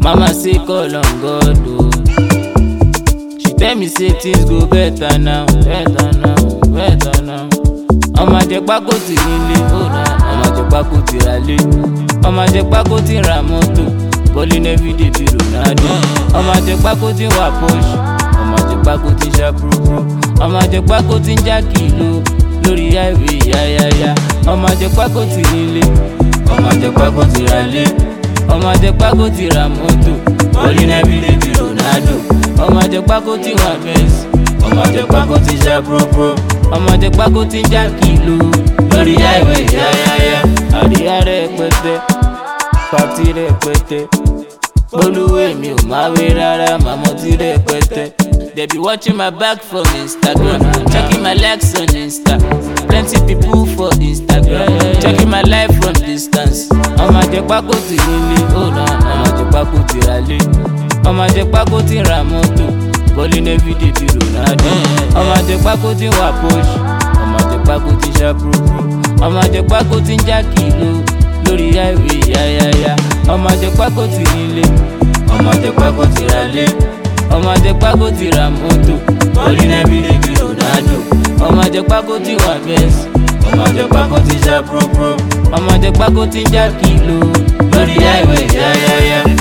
Mama say call on God o. She tell me say things go better now, better now, better now. Ọmọ àjẹpákó ti nílé, ọmọ àjẹpákó ti ra lé. Ọmọ àjẹpákó ti ra mọ́tò, bọ́lí everyday bí Ronaldo. Ọmọ àjẹpákó ti wà Porsche, ọmọ àjẹpákó ti ṣá púrúpúrú. Ọmọ àjẹpákó ti ń já kìló lórí highway yáyáyá. Ọmọ àjẹpákó ti nílé, ọmọ àjẹpákó ti ra lé. Ọmọ àjẹpákó ti ra mọ́tò, bọ́lí everyday bí Ronaldo. Ọmọ àjẹpákó ti wà Benz, ọmọ àjẹpákó ti ṣá púrúpúrú. Ọmọ àjẹpákó ti ń já kìló lórí highway yáyáyá. Àríyá rẹpẹtẹ, pàtí rẹpẹtẹ. Olúwe mi ò máa wé rárá, màmá ti rẹpẹtẹ. They be watching my back from Instagram, checking my likes on Insta. Plenty people for Instagram, checking my life from distance. Ọmọ àjẹpákó ti nílé, ọmọ àjẹpákó ti ra lé. Ọmọ àjẹpákó ti ra mọ́tò, bọ́lí everyday bí Ronaldo. Ọmọ àjẹpákó ti wà Porsche, ọmọ àjẹpákó ti ṣá púrúpúrú. Ọmọ àjẹpákó ti ń já kìló lórí highway yáyáyá. Ọmọ àjẹpákó ti nílé, ọmọ àjẹpákó ti ra lé. Ọmọ àjẹpákó ti ra mọ́tò, bọ́lí everyday bí Ronaldo. Ọmọ àjẹpákó ti wà Benz, ọmọ àjẹpákó ti ṣá púrúpúrú. Ọmọ àjẹpákó ti ń já kìló lórí highway yáyáyá.